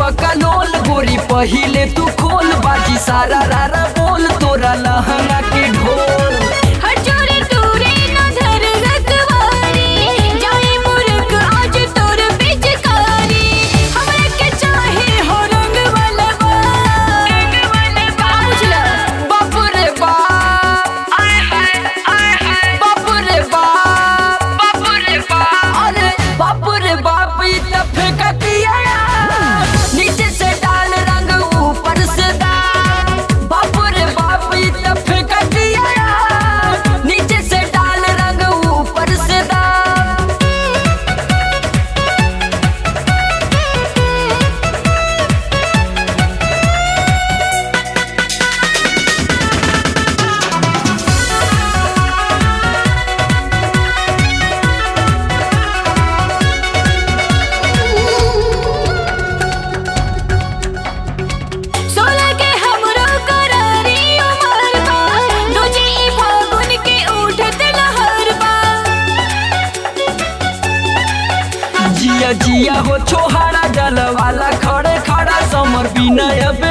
बकलोल गोरी पहिले तू खोल बाजी सारा रारा बोल तोरा लहंगा के ढोल हटोरे टूरे न धर रखवारी जाए मुर्ख आज तोर पिचकारी हमरा के चाहे हो रंग वाला रंग वाला का बुझला बाप रे बाप आय हाय आय हाय बाप रे बाप बाप रे बाप अरे बाप रे बाप ई त फेंक दिया नीचे से डाल रंग ऊपर से दाल बाप रे बाप ई त फेंक दिया नीचे से डाल रंग ऊपर से दाल सोलह के हमरो करारी उमर बा दूजे ई फागुन के उठत लहर बा जिया जिया हो छोहाड़ा जल वाला खड़े खड़ा समर बिना अब